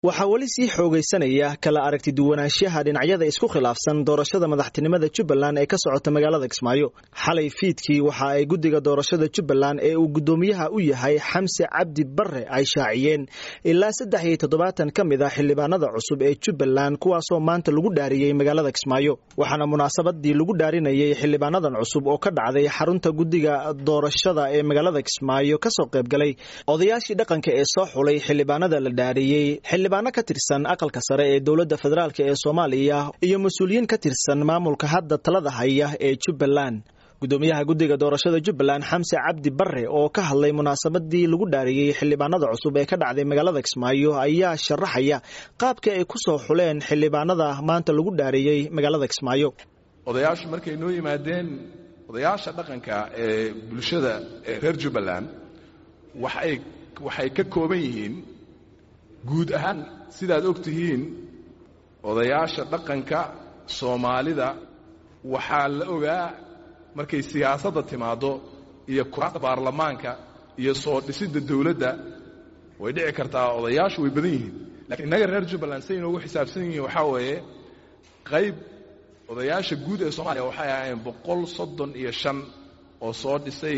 waxaa weli sii xoogaysanaya kala aragti duwanaanshaha dhinacyada isku khilaafsan doorashada madaxtinimada jubbaland ee ka socota magaalada kismaayo xalay fiidkii waxa ay guddiga doorashada jubbaland ee uu guddoomiyaha u yahay xamse cabdi barre ay shaaciyeen ilaa saddex iyo toddobaatan ka mid ah xildhibaanada cusub ee jubbaland kuwaasoo maanta lagu dhaariyey magaalada kismaayo waxaana munaasabadii lagu dhaarinayay xildhibaanadan cusub oo ka dhacday xarunta guddiga doorashada ee magaalada kismaayo kasoo qaybgalay odayaashii dhaqanka ee soo xulay xildhibaanada la dhaariyey xildhibaano ka tirsan aqalka sare ee dowladda federaalk ee soomaaliya iyo mas-uuliyiin ka tirsan maamulka hadda talada haya ee jubbaland guddoomiyaha guddiga doorashada jubbaland xamse cabdi barre oo ka hadlay munaasabadii lagu dhaariyey xildhibaanada cusub ee ka dhacday magaalada kismaayo ayaa sharaxaya qaabka ay ku soo xuleen xildhibaanada maanta lagu dhaariyey magaalada kismaayo odayaashu markay noo yimaadeen odayaasha dhaqanka ee bulshada ee reer jubbaland waxay waxay ka kooban yihiin guud ahaan sidaad og tihiin odayaasha dhaqanka soomaalida waxaa la ogaa markay siyaasadda timaaddo iyo kuraasta baarlamaanka iyo soo dhisidda dawladda way dhici kartaa odayaashu way badan yihiin lakiin innaga reer jubbaland say inoogu xisaabsan yihiin waxaa weeye qayb odayaasha guud ee soomaaliya waxay ahaayeen boqol soddon iyo shan oo soo dhisay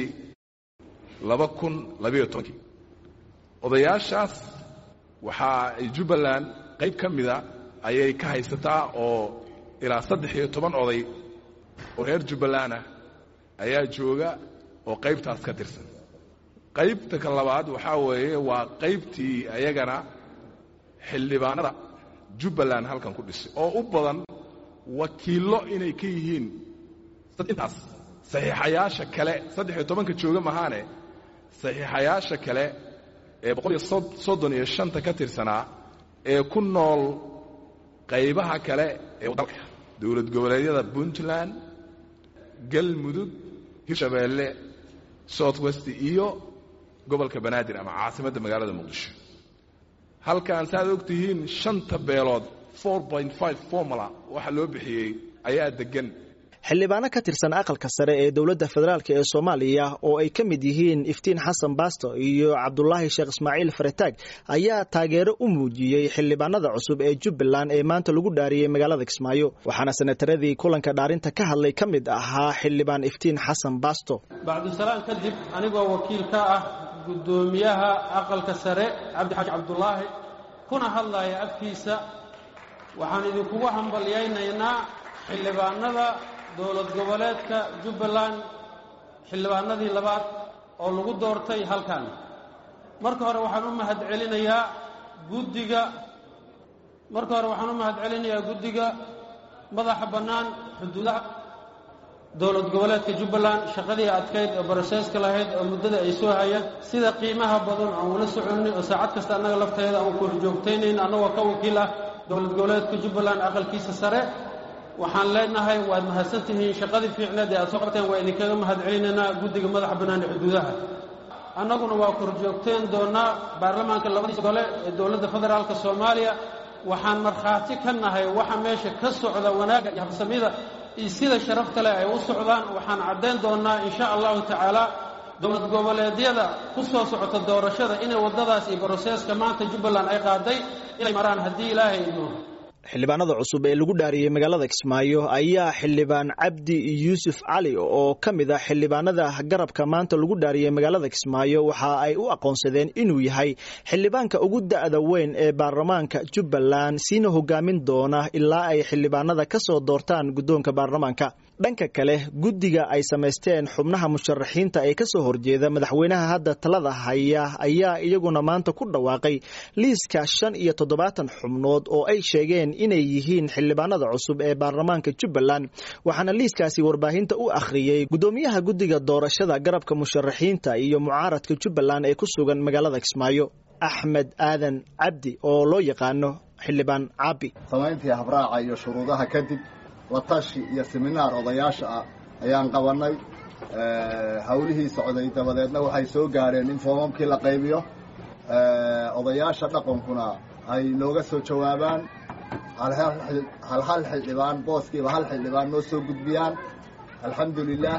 laba kun labayo tobankii odayaashaas waxaa ay jubbaland qayb ka mida ayay ka haysataa oo ilaa saddex iyo toban oday oo reer jubbaland ah ayaa jooga oo qaybtaas ka tirsan qaybta ka labaad waxaa weeye waa qaybtii ayagana xildhibaanada jubbaland halkan ku dhisay oo u badan wakiillo inay ka yihiin intaas saxiixayaasha kale saddex iyo tobanka jooga mahaane saxiixayaasha kale ee boqol iyo soddon iyo shanta ka tirsanaa ee ku nool qaybaha kale ee dalka dowlad goboleedyada puntland galmudug hirshabeelle south west iyo gobolka banaadir ama caasimadda magaalada muqdisho halkan saaad og tihiin shanta beelood formula waxa loo bixiyey ayaa deggan xildhibaano ka tirsan aqalka sare ee dowladda federaalk ee soomaaliya oo ay ka mid yihiin iftiin xasan baasto iyo cabdulaahi sheekh ismaaciil farataag ayaa taageero u muujiyey xildhibaanada cusub ee jubbaland ee maanta lagu dhaariyey magaalada kismaayo waxaana sanataradii kulanka dhaarinta ka hadlay ka mid ahaa xildhibaan iftiin xasan baasto bacdusalaan kadib anigoo wakiil ka ah guddoomiyaha aqalka sare cabdixaaji cabdulaahi kuna hadlaya afkiisa waxaan idinkugu hambalyaynaynaa xildhibaanada dowlad goboleedka jubbaland xildhibaanadii labaad oo lagu doortay halkan marka hore waxaan u mahad celinayaa guddiga marka hore waxaan u mahad celinayaa guddiga madaxa bannaan xuduudaha dowlad goboleedka jubbaland shaqadii adkayd oo baroseeska lahayd oo muddada ay soo hayeen sida qiimaha badan aan ula soconay oo saacad kasta annaga lafteeda aan ku horjoogtaynayn annagoo ka wakiil ah dowlad goboleedka jubbaland aqalkiisa sare waxaan leenahay waad mahadsantihiin shaqadii fiicneed ee aad soo qabteen waa idinkaga mahad celinaynaa guddiga madaxa bannaan ee xuduudaha annaguna waa korjoogteen doonnaa baarlamaanka labadiisa gole ee dowladda federaalka soomaaliya waxaan markhaati ka nahay waxa meesha ka socda wanaagga iyo habsamida iyo sida sharafta leh ay u socdaan waxaan caddayn doonnaa insha allahu tacaala dowlad goboleedyada ku soo socota doorashada inay waddadaas iyo baroseeska maanta jubbaland ay qaaday inay maraan haddii ilaahay idmo xildhibaanada cusub ee lagu dhaariyey magaalada kismaayo ayaa xildhibaan cabdi yuusuf cali oo ka mid ah xildhibaanada garabka maanta lagu dhaariyey magaalada kismaayo waxa ay u aqoonsadeen inuu yahay xildhibaanka ugu da'da weyn ee baarlamaanka jubbaland siina hogaamin doona ilaa ay xildhibaanada ka soo doortaan guddoonka baarlamaanka dhanka kale guddiga ay samaysteen xubnaha musharaxiinta ee kasoo horjeeda madaxweynaha hadda talada haya ayaa iyaguna maanta ku dhawaaqay liiska shan iyo toddobaatan xubnood oo ay sheegeen inay yihiin xildhibaanada cusub ee baarlamaanka jubbaland waxaana liiskaasi warbaahinta u akhriyey guddoomiyaha guddiga doorashada garabka musharaxiinta iyo mucaaradka jubbaland ee ku sugan magaalada kismaayo axmed aadan cabdi oo loo yaqaano xildhibaan caabi samayntii habraaca iyo shuruudaha kadib latashi iyo seminaar odayaasha ah ayaan qabannay hawlihii socday dabadeedna waxay soo gaadheen in foomamkii la qaybiyo odayaasha dhaqankuna ay nooga soo jawaabaan hal hal xildhibaan booskiiba hal xildhibaan noo soo gudbiyaan alxamdu lilaah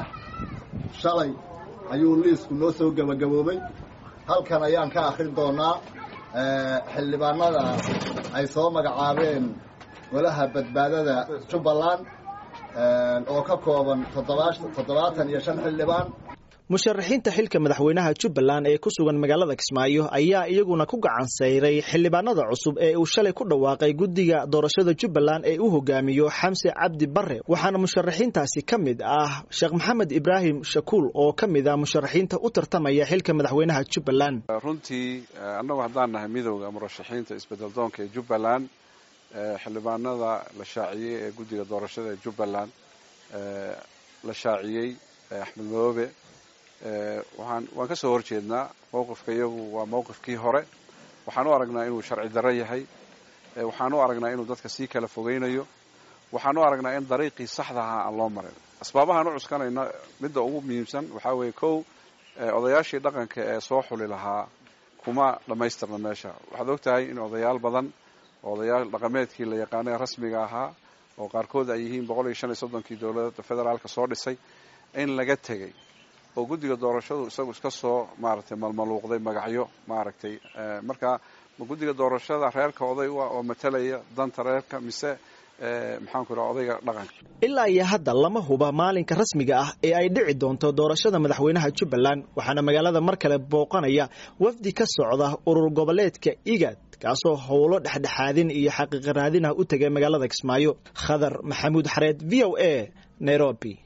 shalay ayuu liisku noo soo gebagaboobay halkan ayaan ka akhrin doonaa xildhibaanada ay soo magacaabeen golaha badbaadada jubbaland oo ka kooban toddobaatan iyo shan xildhibaan musharaxiinta xilka madaxweynaha jubbaland ee ku sugan magaalada kismaayo ayaa iyaguna ku gacan sayray xildhibaanada cusub ee uu shalay ku dhawaaqay guddiga doorashada jubbaland ee u hogaamiyo xamse cabdi bare waxaana musharaxiintaasi ka mid ah sheekh maxamed ibraahim shakuul oo ka mid ah musharaxiinta u tartamaya xilka madaxweynaha jubbaland runtii annagu haddaan nahay midowda murashaxiinta isbedel doonka ee jubbaland xildhibaanada la shaaciyey ee guddiga doorashada ee jubbaland la shaaciyey axmed madoobe waxaan waan ka soo horjeednaa mowqifka iyagu waa mowqifkii hore waxaan u aragnaa inuu sharci darro yahay waxaan u aragnaa inuu dadka sii kala fogeynayo waxaan u aragnaa in dariiqii saxda ahaa aan loo marin asbaabahaan u cuskanayna midda ugu muhiimsan waxaa weeye kow odayaashii dhaqanka ee soo xuli lahaa kuma dhammaystirna meesha waxaad og tahay in odayaal badan odayaal dhaqameedkii la yaqaanay rasmiga ahaa oo qaarkood ay yihiin boqol iyo shan iyo soddonkii dowladda federaalka soo dhisay in laga tegey oo guddiga doorashadu isagu iska soo maaragtay malmaluuqday magacyo maaragtay marka ma guddiga doorashada reerka oday u ah oo matalaya danta reerka mise maxaanku idhaha odayga dhaqanka ilaa iyo hadda lama huba maalinka rasmiga ah ee ay dhici doonto doorashada madaxweynaha jubbaland waxaana magaalada mar kale booqanaya wafdi ka socda urur goboleedka igad kaasoo howlo dhexdhexaadin iyo xaqiiqaraadin ah u tegay magaalada kismaayo khadar maxamuud xareed v o a nairobi